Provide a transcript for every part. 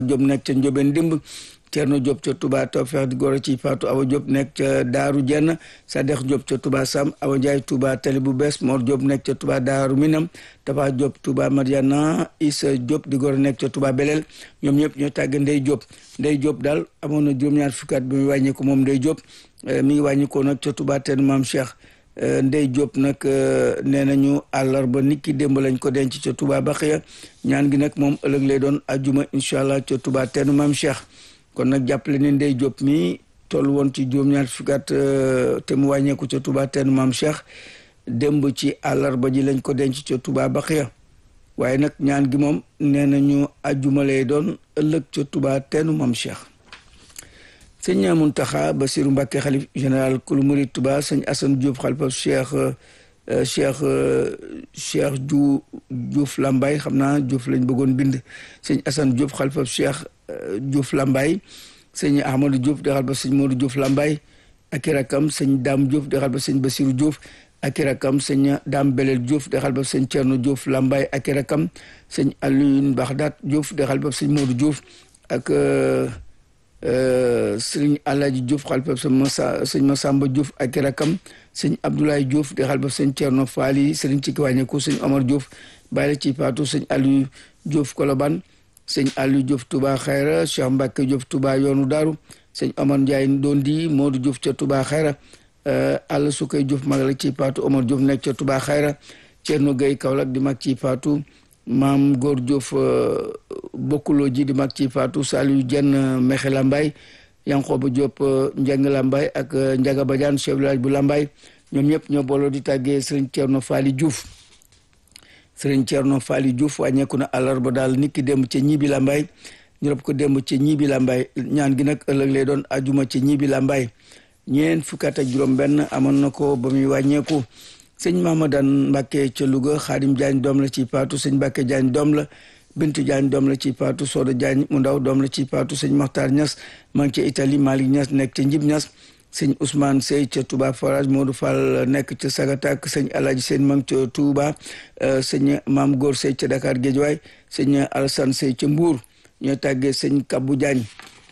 Diop nekk ca Ndiobène Dimb Thierno Diop ca Touba Tawfekh di goro ci Fatou Awa Diop nekk ca Daaru Jenn Sadex Diop ca Touba Sam Awa Ndiaye Touba Tali bu bees Mor Diop nekk ca Touba Daaru Minam Tafa Diop Touba Mariana Issa Diop di goro nekk ca Touba Belel ñoom ñëpp ñoo tàgg Ndey Diop Ndey Diop daal amoon na juróom-ñaar fukki at bi muy wàññeeku moom Ndey Diop mi ngi wàññikoo nag ca Touba teen Maam Cheikh Ndey Diop nag nee nañu àllarba nit ki démb lañ ko denc ca Touba Baxiya ñaan gi nag moom ëllëg lay doon ajuma incha allah ca Touba teenu Maam Cheikh kon nag jàppale ne Ndey Diop mi toll woon ci juróom-ñaar fukki at te mu wàññeeku ca Touba teenu Maam Cheikh démb ci àllarba ji lañ ko denc ca Touba Baxiya waaye nag ñaan gi moom nee nañu ajuma lay doon ëllëg ca Touba teenu Maam Cheikh sëñ Muntaxa Basiru Mbàkke xalif général kulu murid Touba sëñ Assane Diouf xalifa Cheikh Cheikh Cheikh Diouf Diouf Lambaye xam naa Diouf lañ bëggoon bind sëñ Assane Diouf xalifa Cheikh Diouf Lambaye sëñ Ahmadou Diouf di xalifa sëñ Modou Diouf Lambaye ak i rakam sëñ Dame Diouf di xalifa sëñ Basiru Diouf ak i rakam sëñ Dame Belel Diouf di xalifa sëñ Thierno Diouf Lambaye ak i rakam sëñ Alioune Baxdaat Diouf di xalifa sëñ Modou Diouf ak sëriñ Alaaji Diouf xalifa sëñ Massa sëñ Massamba Diouf ak i rakam sëñ Abdoulaye Diouf di xalifa sëñ Thierno Faali sëriñ ci kiwàññeeku sëñ Omar Diouf bàyyi la ci paatu sëñ Aliou Diouf Koloban sëñ Aliou Diouf Touba Xayra Cheikh Mbacke Diouf Touba yoonu Daaru sëñ Omar Ndiaye doon di Modou Diouf ca Touba Xayra àll su koy Diouf mag la ci paatu Omar Diouf nekk ca Touba Xayra Thierno Gueye Kaolack di mag ci paatu maam góor Diouf bokkuloo ji di mag ci faatu Saliou Dieng Mexe Lambaye Yankoba Diop Njeng Lambaye ak Njaga Badiane chef village bu Lambaye ñoom ñëpp ñoo booloo di tàggee Serigne Thierno Fally Diouf Serigne Thierno Fally Diouf wàññeeku na àllarba daal nit ki démb ca ñibi Lambaye ñu rob ko démb ca ñibi Lambaye ñaan gi nag ëllëg lay doon ajuma ca ñibi Lambaye ñeent fukki at ak juróom benn amoon na ko ba muy wàññeeku sëñ Mahamadan Mbàkke ca Louga Xaadim Jaañ doom la ci paatu sëñ Mbàkke Jaañ doom la Bintu Jaañ doom la ci paatu Sooda Jaañ mu ndaw doom la ci paatu sëñ Maxtaar Ñas maa ngi ca Italie Malick Ñas nekk ca Njib Ñas sëñ Ousmane Sey ca Touba Forage Modou Fall nekk ca Sagatak sëñ Alaaji Seen ma ngi ca Touba sëñ Maam Góor Sey ca Dakar Géejawaay sëñ Alassane Sey ca Mbuur ñoo tàggee sëñ Kabbu Jaañ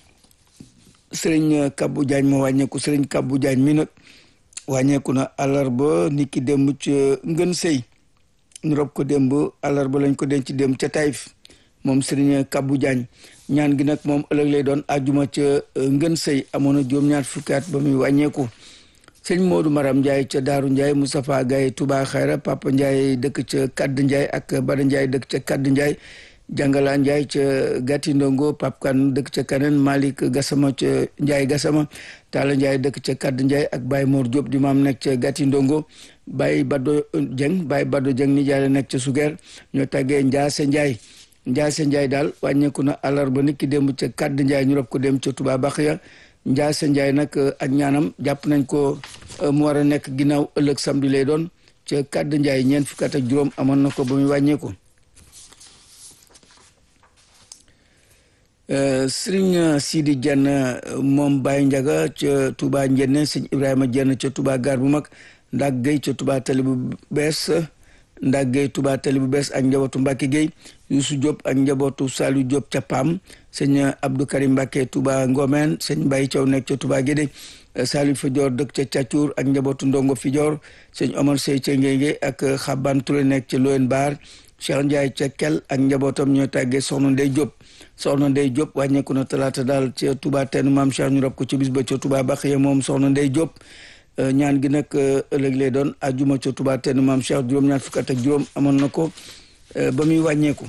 sëriñ Kabbu Jaañ moo wàññeeku sëriñ Kabbu Jaañ mi nag wàññeeku na àllarba nit ki démb ca ngën sëy ñu rob ko démb àllarba lañ ko denc démb ca Taïf moom Serigne Kabou Diagne ñaan gi nag moom ëllëg lay doon àjjuma ca ngën sëy amoon na juróom-ñaar fukki at ba muy wàññeeku sëñ Modou Maram Ndiaye ca Daaru Ndiaye Moustapha Gaye Touba Xayra Papa Ndiaye dëkk ca Kadd Ndiaye ak Bada Ndiaye dëkk ca Kadd Ndiaye Jàngala Ndiaye ca Gatti Ndongo Pap Kan dëkk ca Kaneen Malick Gassama ca Ndiaye Gassama Talla Ndiaye dëkk ca Kadd Ndiaye ak Baye Mor Diop di maam nekk ca Gatti Ndongo Baye Bado Dieng Baye Bado Dieng ni jaay nekk ca Sugeer ñoo tàggee Ndiaase Ndiaye Ndiaase Ndiaye daal wàññeeku na àllarba nit ki démb ca Kadd Ndiaye ñu rob ko dem ca Touba Baxiya Ndiaase Ndiaye nag ak ñaanam jàpp nañ ko mu war a nekk ginnaaw ëllëg samedi lay doon ca Kadd Ndiaye ñeent fukki at ak juróom amoon na ko ba muy wàññeeku. Sëriñ Sidi Dieng moom Baye Ndiaga ca Touba Njenne sëñ Ibrahima Dieng ca Touba gaar bu mag Ndak Gueye ca Touba tali bu bees Ndak Gueye Touba tali bu bees ak njabootu Mbacke Gueye Youssou Diop ak njabootu Saliou Diop ca Pam sëñ Abdou Karim Mbacke Touba Ngomeen sëñ Mbaye Thiaw nekk ca Touba Guédé Saliou Fidior dëkk ca Thiatour ak njabootu Ndongo Fidior sëñ Omar Sey ca Ngénge ak Xaban Touré nekk ca Loyen Baar Cheikh Ndiaye ca Kel ak njabootam ñoo tàggee Soxna Ndey Diop soxna Ndey Diop wàññeeku na talaata daal ca Touba tenn maam Cheikh ñu rob ko ci bis ba ca Touba Baxiya moom soxna Ndey Diop ñaan gi nag ëllëg lay doon ajuma ca Touba tenn maam Cheikh juróom-ñaar fukk ak juróom amoon na ko ba muy wàññeeku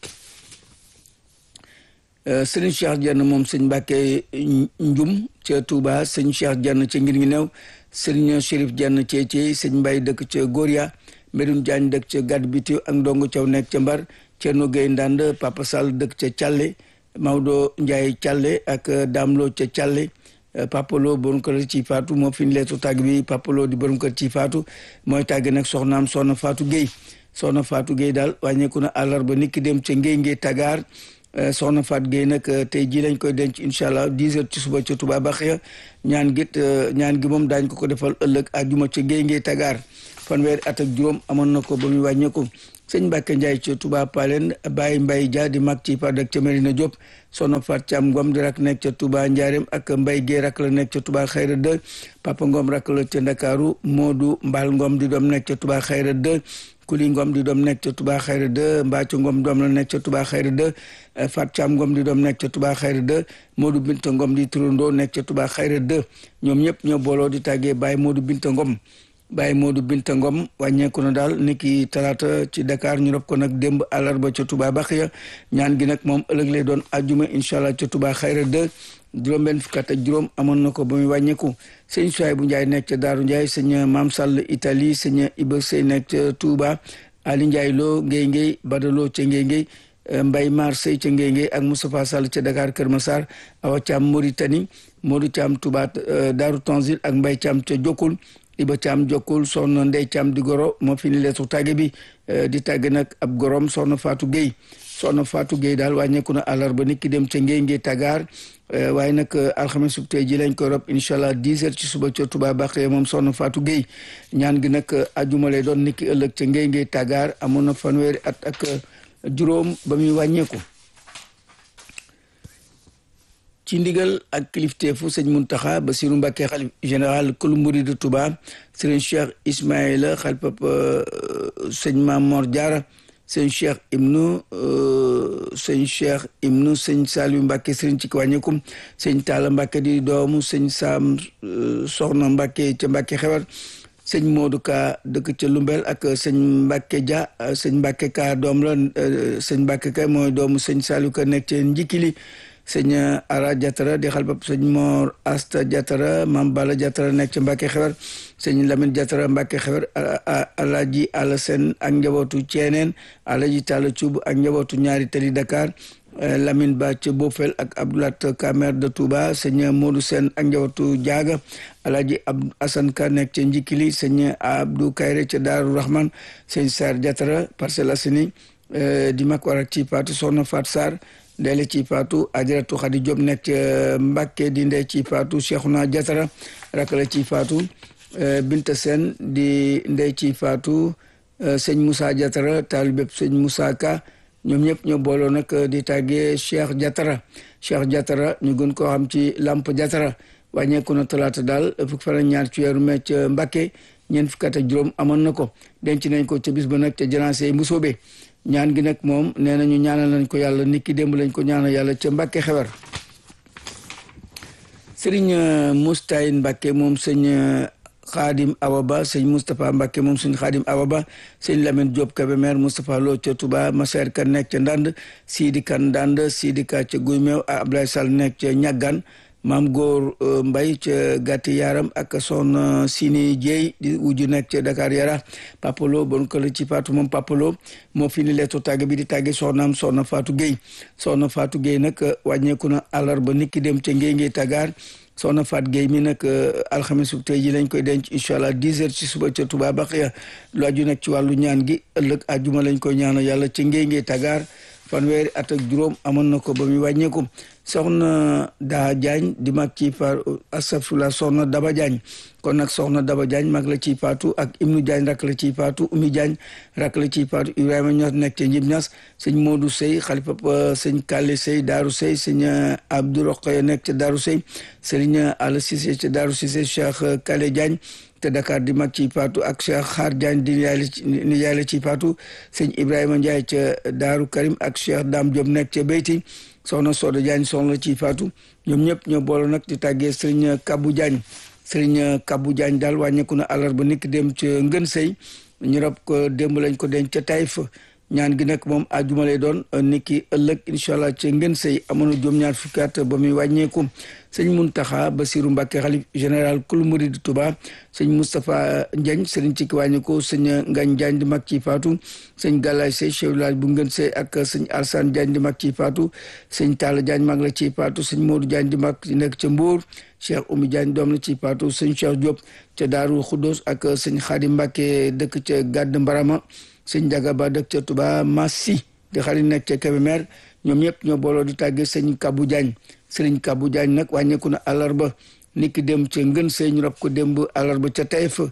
sëriñ Cheikh Dieng moom sëñ Mbàkke Njum ca Touba sëñ Cheikh Dieng ca ngir ngi new sëriñ Chérif Dieng ca ci sëñ Mbay dëkk ca Gória Mbedun Jaañ dëkk ca Gàdd Biti ak Ndongo Caw nekk ca Mbar Cerno Gay Ndand Papa Sall dëkk ca Càlle Maodo Ndiaye Càlle ak Daamlo ca Càlle Papa Lo borom kër ci faatu moo fi ñu leetu tàgg bi Papa Lo di borom kër ci faatu mooy tàgg nag soxnaam soxna Faatu Guèye soxna Faatu Guèye daal wàññeeku na àllarba nit ki dem ca Ngéy Ngéy Tagaar soxna Faatu Guèye nag tey jii lañ koy denc incha allah 10 heures ci suba ca Touba Baxiya ñaan git ñaan gi moom daañ ko ko defal ëllëg àjjuma ca Ngéy Ngéy Tagaar fanweeri at ak juróom amoon na ko ba muy wàññeeku sëñ Mbacke Ndiaye ca Touba Palen Baye Mbaye Dia di mag ci Padak ca Medina Diop soxna Fat Thiam Ngom di rak nekk ca Touba Ndiarème ak Mbaye Guèye rak la nekk ca Touba Xayra 2 Papa Ngom rak la ca Ndakaaru Modou Mbal Ngom di doom nekk ca Touba Xayra 2 Kuli Ngom di doom nekk ca Touba Xayra 2 Mbacco Ngom doom la nekk ca Touba Xayra 2 Fat Thiam Ngom di doom nekk ca Touba Xayra 2 Modou Binta Ngom di turandoo nekk ca Touba Xayra 2 ñoom ñëpp ñoo booloo di tàggee Baye Modou Binta Ngom Baye Modou Binta Ngom wàññeeku na daal niki talaata ci Dakar ñu rob ko nag démb àllarba ca Touba Baxiya ñaan gi nag moom ëllëg lay doon ajjuma incha allah ca Touba Xayra 2 juróom-benn fukk ak juróom amoon na ko ba muy wàññeeku sëñ Suwaay bu Njaay nekk ca Daaru Njaay sëñ Maam Sall Italie sëñ Iba Sey nekk ca Touba Ali Njaay Lo Ngéy Ngéy Badaloo ca Ngéy Ngéy Mbay Mar Sey ca Ngéy Ngéy ak Moustapha Sall ca Dakar Kër Massar Awa Thiam Mauritanie Modou Thiam Touba Daaru Tanzil ak Mbay Thiam ca Jokkul Iba Thiam jokkul soxna Ndey Thiam di goro moo fi ni leetu tàgge bi di tàgge nag ab gorom soxna Fatou Gueye soxna Fatou Gueye daal wàññeeku na àllarba nit ki dem ca ngéy ngéy tagaar waaye nag alxames sub tey ji lañ koy rob incha allah dix heures ci suba ca Touba Bakhye moom soxna Fatou Gueye ñaan gi nag ajuma lay doon nit ki ëllëg ca ngéy ngéy tagaar amoon na fanweeri at ak juróom ba muy wàññeeku ci ndigal ak kilifteefu sëñ Muntaxa Basiru Mbàkke xalif général kulu murid Touba sëriñ Cheikh Ismaïla xalifab sëñ Mamor Diarra sëñ Cheikh ibnu sëñ Cheikh ibnu sëñ Saliou Mbàkke sëriñ ci wàññeekum sëñ Talla Mbàkke di doomu sëñ Sam Soxna Mbàkke ca Mbàkke xewar sëñ Modou Ka dëkk ca Lumbel ak sëñ Mbàkke Dia sëñ Mbàkke Ka doom la sëñ Mbàkke Ka mooy doomu sëñ Saliou Ka nekk ca Njikili sëñ Ara Jatara di xalbab sëñ Mor Asta Jatara Mam Bala Jatara nekk ca Mbàkke xewar sëñ Lamine Jatara Mbàkke xewar Alaji Alasen ak njabootu Ceeneen Alaji Talla Cuub ak njabootu ñaari tali Dakar Lamine Ba ca Bofel ak Abdoulat Kamer de Touba sëñ Modou Sen ak njabootu Jaaga Alaji Abdou Asan Ka nekk ca Njikili sëñ Abdou Kayre ca Daaru Rahman sëñ Sar Jatara Parcelles Assainies di mag war ak ci paatu Soxna Fat Sarr ndeyle ci paatu ajaratu Xadi Diop nekk ca Mbàkke di ndey ci paatu Cheikhouna Jatara rakk la ci paatu Binta Sen di ndey ci paatu sëñ Moussa Jatara taalibeb sëñ Moussa Ka ñoom ñëpp ñoo booloo nag di tàggee Cheikh Jatara Cheikh Jatara ñu gën koo xam ci Lamp Jatara wàññeeku na talaata daal fukk fan ak ñaar ci weeru mai ca Mbàkke ñeent fukk ak juróom amoon na ko denc nañ ko ca bis ba nag ca janaase yi Mbusoobe ñaan gi nag moom nee nañu ñaanal nañ ko yàlla nit ki démb lañ ko ñaanal yàlla ca Mbàkke xewar sëriñ Moustayin Mbàkke moom sëñ Xaadim Awa Ba sëñ Moustapha Mbàkke moom sëñ Xaadim Awa Ba sëñ Lamine Diop Kébémer Moustapha Lo ca Touba Maseer Kan nekk ca Ndand Sidi Kan Ndand Sidi Ka ca Guy Meew Ablaye Sall nekk ca Ñaggan maam góor mbay ca gàtti yaram ak soxna sini jeey di wujju nekk ca Dakar yara papalo bon ko la ci Fatou moom papalo moo fi ni leetu tàgg bi di tàgge soxnaam soxna Fatou Gueye soxna Fatou Gueye nag wàññeeku na àllarba niki dem ca ngéy ngéy tagaar soxna Fatou Gueye mi nag alxames bu tey ji lañ koy denc incha allah dix heures ci suba ca Touba Baxiya lu aju nag ci wàllu ñaan gi ëllëg àjjuma lañ koy ñaanal yàlla ca ngéy ngéy tagaar fanweeri at ak juróom amoon na ko ba muy wàññeeku soxna daa jaañ di mag ci par asafula soxna daba jaañ kon nag soxna daba jaañ mag la ci paatu ak ibnu jaañ rak la ci paatu umi jaañ rak la ci paatu ibrahima ñas nekk ca njib ñas sëñ moodu sëy xalifa sëñ kàlle sëy daaru sëy sëñ abdou roqaya nekk ca daaru sëy sëriñ ala sise ca daaru sise cheikh kàlle jaañ te Dakar di mag ci paatu ak Cheikh Xaar Diagne di ni yaay la ci paatu sëñ Ibrahima Ndiaye ca Daaru Karim ak Cheikh Dame Diop nekk ca Beyti soxna Soda Diagne soxna la ci faatu ñoom ñëpp ñoo boole nag di tàggee sëriñ Kabou Diagne sëriñ Kabou Diagne daal wàññeeku na àllarba niki dem ca Ngën Sëy ñu rob ko démb lañ ko denc ca Taïf ñaan gi nag moom àjjuma lay doon niki ëllëg incha allah ca Ngën Sëy amoon na juróom-ñaar fukki at ba muy wàññeeku sëñ Muntaxa Basiru Mbàkke xalif général kulu murid Touba sëñ Moustapha Ndiagne sëriñ ci ki wàññeeku sëñ Ngañ Diagne di mag ci faatu sëñ Galaay Sey chef village bu Ngën Sey ak sëñ Alsane Diagne di mag ci faatu sëñ Talla Diagne mag la ci faatu sëñ Modou Diagne di mag nekk ca Mbour Cheikh Oumy Diagne doom la ci faatu sëñ Cheikh Diop ca Daaru Xuddos ak sëñ Xaadim Mbàkke dëkk ca Gàdd Mbarama sëñ Njaga Ba dëkk ca Touba Massi di xarit nekk ca Kébémer ñoom ñëpp ñoo booloo di tàggee sëñ Kabou Diagne sëriñ Kabou Diagne nag wàññeeku na àllarba niki dem ca ngën sëy ñu rob ko démb àllarba ca Taïf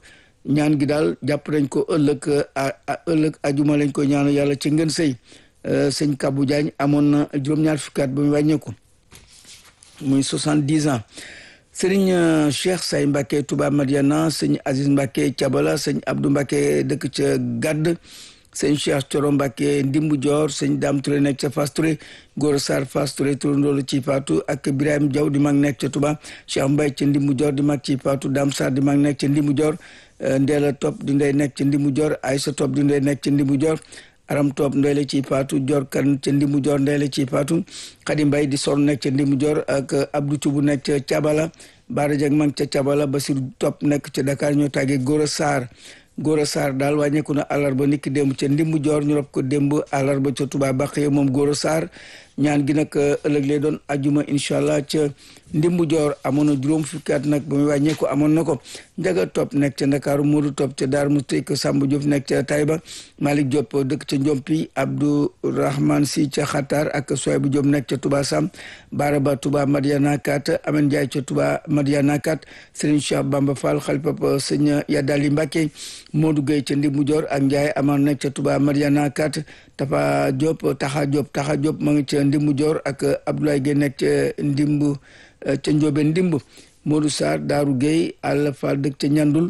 ñaan gi daal jàpp nañ ko ëllëg ëllëg ajuma lañ ko ñaanal yàlla ci ngeen sëy sëñ Kabou Diagne amoon na juróom-ñaar fukki at ba mu wàññeeku muy soixante-dix ans sëriñ Cheikh Say Mbacke Touba Madiana sëñ Aziz Mbacke Thiabala sëñ Abdou Mbacke dëkk ca Gadd sëñ Cheikh Coro Mbacke Ndimbu Dior sëñ Dame Touré nekk ca Fass Touré Gora Sarr Fass Touré turandoolu ci Fatou ak Birahim Diaw di mag nekk ca Touba Cheikh Mbaye ca Ndimbu Dior di mag ci Fatou Dame Sarr di mag nekk ca Ndimbu Dior Ndeela Top di ndey nekk ca Ndimbu Dior Aïssa Top di ndey nekk ca Ndimbu Dior aram toop ndeyle ci paatu jor kan ca ndimu jor ndeyle ci paatu xadi mbay di son nekk ca ndimu jor ak abdou cubu nekk ca cabala baara jag mang ca cabala basir topp nekk ca dakar ñoo tàggee góora saar góora saar daal wàññeeku na àllarba niki démb ca ndimbu jor ñu rob ko démb àllarba ca tuba baqee moom góora saar ñaan gi nag ëllëg lay doon ajuma incha allah ca ndimbu joor amoon na juróom fukki at nag ba muy wàññeeku amoon na ko njaga topp nekk ca ndakaaru moodu topp ca daar musti ko sàmb Diop nekk ca tayba malik Diop dëkk ca njompi abdou rahman si ca xatar ak soybu Diop nekk ca tuba sam baraba tuba madiana kat amen ndiaye ca tuba madiana kat sëriñ cheikh bamba fall xalipapa sëñ yaddali mbàkke moodu gay ca ndimbu joor ak ndiaye amar nekk ca tuba madiana kat tafa Diop taxa Diop taxa Diop ma ngi ca ndimbu joor ak abdoulaye gay nekk ca ndimbu ca njóobe ndimb Modou Sarr Daaru Gueye Alla Fall dëkk ca ñandul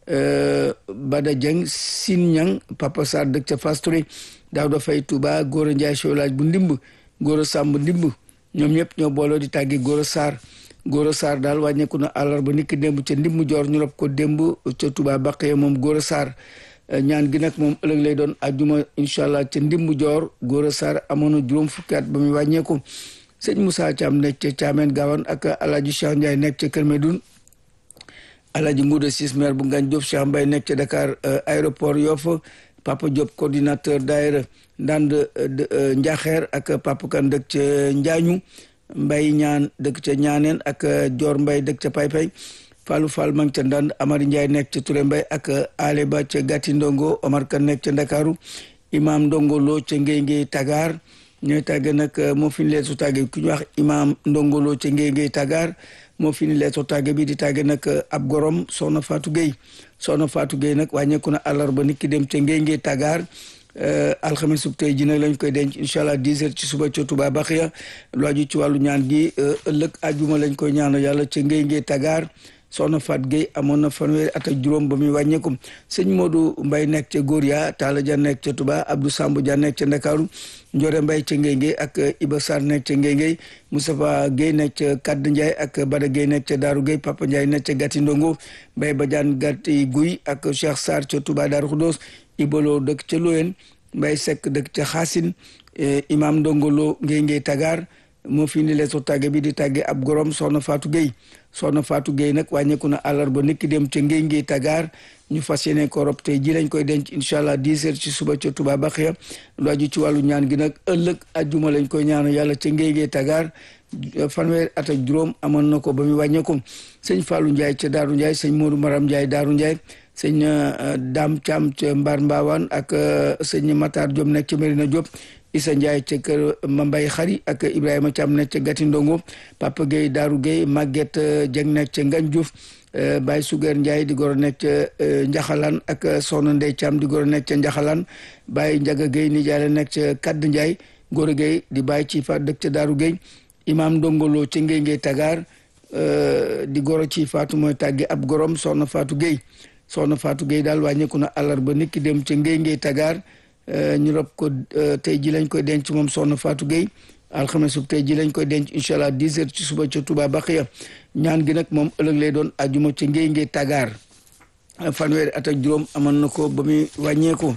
Bada Dieng Sin Ñang Papa Sarr dëkk ca Fass Touré Daouda Faye Touba Gora Ndiaye chôlage bu ndimb Gora Samb ndimb ñoom ñëpp ñoo booloo di tàggi Gora Sarr Gora Sarr daal wàññeeku na àllarba niki démb ca ndimb joor ñu rob ko démb ca Touba Baqee moom Gora Sarr ñaan gi nag moom ëllëg lay doon ajuma incha allah ca ndimb joor Gora Sarr amoon na juróom fukki at ba muy wàññeeku sëñ Moussa Thiam nekk ca Thiamène Gawane ak Alaaji Cheikh Ndiaye nekk ca Kër Medoune Alaaji Ngouda Sis maire bu Ngagne Diop Cheikh Mbaye nekk ca Dakar aéroport Yoff Papa Diop coordinateur daayira Ndand Njaxeer ak Papa Kan dëkk ca Njaañu Mbay ñaan dëkk ca Ñaaneen ak Dior Mbay dëkk ca Paypay Fallou Fall mang ca Ndand Amari Ndiaye nekk ca Touré Mbay ak Ale Ba ca Gatti Ndongo Omar Kan nekk ca Ndakaaru Imam Ndongo Lo ca Ngéy Ngéy Tagaar ñooy tàgge nag moo fi ni leetu tàgge ku ñu wax imam ndongolo ca ngéy ngéy tàggaar moo fi ni leetu tàgge bi di tàgge nag ab gorom soxna Fatou Gueye soxna Fatou Gueye nag wàññeeku na àllarba nit ki dem ca ngéy ngéy tàggaar alxames sub tey ji nag lañ koy denc incha allah dix heures ci suba ca Touba Baxiya lu aju ci wàllu ñaan gi ëllëg ajuma lañ koy ñaanal yàlla ca ngéy ngéy tàggaar soxna Fat Gueye amoon na fanweeri at ak juróom ba muy wàññeeku sëñ Modou Mbaye nekk ca Góor ya Talla Dia nekk ca Touba Abdou Samb Dia nekk ca Ndakaaru Ndiore Mbaye ca Ngéngé ak Iba Sarr nekk ca Ngéngé Moustapha Gueye nekk ca Kadd Ndiaye ak Bada Gueye nekk ca Daaru Gueye Papa Ndiaye nekk ca Gatti Ndongo Mbaye Badiane Gatti Guy ak Cheikh Sarr ca Touba Daaru Khoudoss Ibolo dëkk ca Loyen Mbaye Seck dëkk ca Xaasin Imam Ndongolo Ngéngé Tagar moo fi ni leetu tàgge bi di tàgge ab gorom soxna Fatou Gueye soxna Fatou Gueye nag wàññeeku na àllarba niki dem ca ngéy ngéy tagaar ñu fas yéene ko rob tey ji lañ koy denc incha allah dix heures ci suba ca Touba Baxiya lu aju ci wàllu ñaan gi nag ëllëg ajjuma lañ koy ñaanu yàlla ca ngéy ngéy tagaar fanweer at ak juróom amoon na ko ba muy wàññeeku sëñ Fallou Ndiaye ca Daaru Ndiaye sëñ Modou Maram Ndiaye Daaru Ndiaye sëñ Dame Thiam ca Mbar Mbawaan ak sëñ Matar Diop nekk ca Medina Diop Issa Ndiaye ca kër Mambay Xari ak Ibrahima Thiam nekk ca Gati Ndongo Papa Gueye Daaru Gueye Maguette Dieng nekk ca Ngagne Diouf Baye Suger Ndiaye di goro nekk ca Njaxalaan ak Soxna Ndey Thiam di goro nekk ca Njaxalaan Baye Njaga Gueye nijaay la nekk ca Kadd Ndiaye Goro Gueye di Baye ci fa dëkk ca Daaru Gueye Imam Ndongolo ca Ngéy Ngéy Tagaar di goro ci Faatu mooy tàgge ab gorom Soxna Faatu Gueye Soxna Faatu Gueye daal wàññeeku na àllarba nit ki dem ca Ngéy Ngéy Tagaar ñu rob ko tey ji lañ koy denc moom soxna Fatou Gueye alxames sub tey ji lañ koy denc incha allah dix heures ci suba ca Touba Baxiya ñaan gi nag moom ëllëg lay doon ajuma ca ngéy ngéy tagaar fanweeri at ak juróom amoon na ko ba muy wàññeeku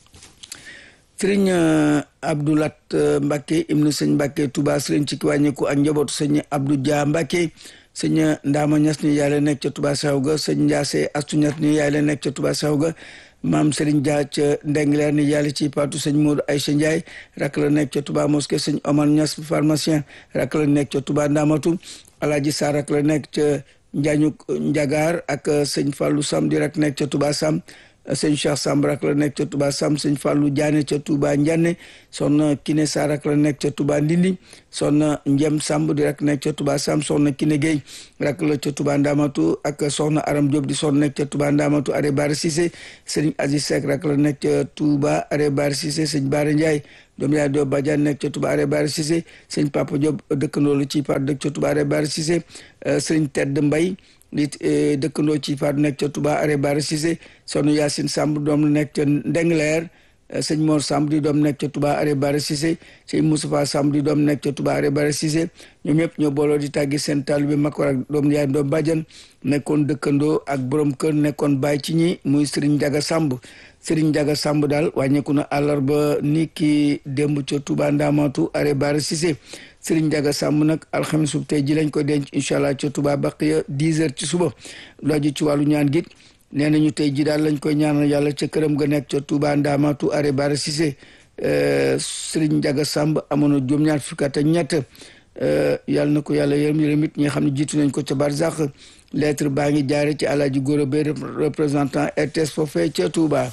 sëriñ Abdoulat Mbacke ibnu sëñ Mbacke Touba sëriñ ci ki wàññeeku ak njabootu sëñ Abdou Dia Mbacke sëñ Ndama Ñas ni yaay la nekk ca Touba Saw ga sëñ Ndiasse Astu Ñas ni yaay la nekk ca Touba Saw ga maam Serigne Dia ca Ndengler ni yàlla ci patu sëñ Modou Aïcha Ndiaye rak la nekk ca Touba Mosquée sëñ Omar Niass pharmacien rak la nekk ca Touba Ndamatu Alaaji Sarr rak la nekk ca Njaañu Njagaar ak sëñ Fallou Sam di rak nekk ca Touba Sam sëñ Cheikh Samb rak la nekk ca Touba Sam sëñ Fallou Diané ca Touba Ndiané soxna Kiné Sarr rak la nekk ca Touba Ndindi soxna Njem Samb di rak nekk ca Touba Sam soxna Kiné Gueye rak la ca Touba Ndamatu ak soxna Aram Diop di soxna nekk ca Touba Ndamatu are Bara Cissé sëñ Aziz Seck rak la nekk ca Touba are Bara Cissé sëñ Bara Ndiaye doom yaay doo Badiane nekk ca Touba are Bara Cissé sëñ Papa Diop dëkkandoo la ci par dëkk ca Touba are Bara Cissé sëñ Tedd Mbay di dëkkandoo ci faatu nekk ca Touba are Bara Cissé sonu Yacine Samb doom la nekk ca Ndengleer sëñ Mor Samb di doom nekk ca Touba are Bara Cissé sëñ Moustapha Samb di doom nekk ca Touba are Bara Cissé ñoom ñëpp ñoo booloo di tàggi seen taalibe mag war ak doom yaay doom bàjjan nekkoon dëkkandoo ak borom kër nekkoon bàyyi ci ñi muy Serigne Ndiaga Samb Serigne Ndiaga Samb daal wàññeeku na àllarba ni ki démb ca Touba Ndamatu are Bara Cissé Serigne Ndiaga Samb nag alxames bu tey ji lañ koy denc incha allah ca Touba Baqiya 10 heures ci suba looju ci wàllu ñaan gi nee nañu tey ji daal lañ koy ñaanal yàlla ca këram ga nekk ca Touba Ndamatu are Bara Cissé Serigne Ndiaga Samb amoon na juróom-ñaar fukki at ak ñett yàlla na ko yàlla yërëm yërëm it ñi nga xam ne jiitu nañ ko ca Barzak lettre baa ngi jaare ci Alaaji Gora Bay représentant RTS foofee ca Touba.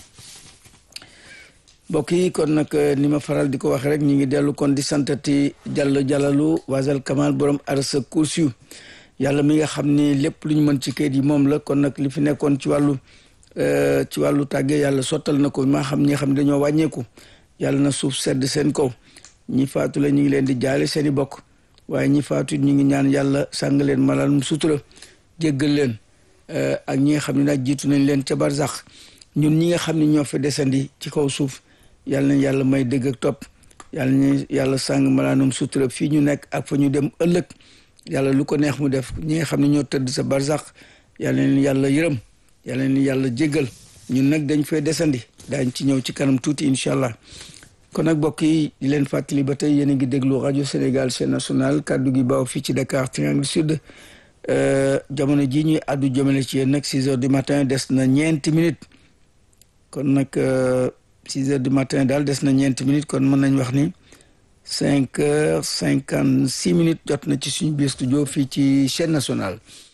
mbokk yi kon nag ni ma faral di ko wax rek ñu ngi dellu kon di santati jàll jàllalu wasal kamal borom arsa kursiyu yàlla mi nga xam ni lépp lu ñu mën ci kayit yi moom la kon nag li fi nekkoon ci wàllu ci wàllu tàgge yàlla sottal na ko maa xam ñi nga xam ne dañoo wàññeeku yàlla na suuf sedd seen kaw ñi faatu la ñu ngi leen di jaale seen i bokk waaye ñi faatu ñu ngi ñaan yàlla sàng leen malal sutura jéggal leen ak ñi nga xam ne nag jiitu nañ leen ca barzax ñun ñi nga xam ne ñoo fa desandi ci kaw suuf yàlla nañ yàlla may dëgg ak topp yàlla nañ yàlla sàng malaanum sutura fii ñu nekk ak fa ñu dem ëllëg yàlla lu ko neex mu def ñi nga xam ne ñoo tëdd sa barzax yàlla leen yàlla yërëm yàlla leen yàlla jéggal ñun nag dañ fay desandi daañ ci ñëw ci kanam tuuti incha allah kon nag mbokk yi di leen fàttali ba tey yéen a ngi déglu rajo Sénégal chaîne nationale kaddu gi baaw fii ci Dakar Triangle Sud jamono ji ñuy àddu jëmale ci yéen nag six heures du matin des na ñeenti minutes kon nag six heures du matin daal des na ñeenti minutes kon mën nañ wax ni cinq heures cinquante six minutes jot na ci suñu biir studio fii ci chaîne nationale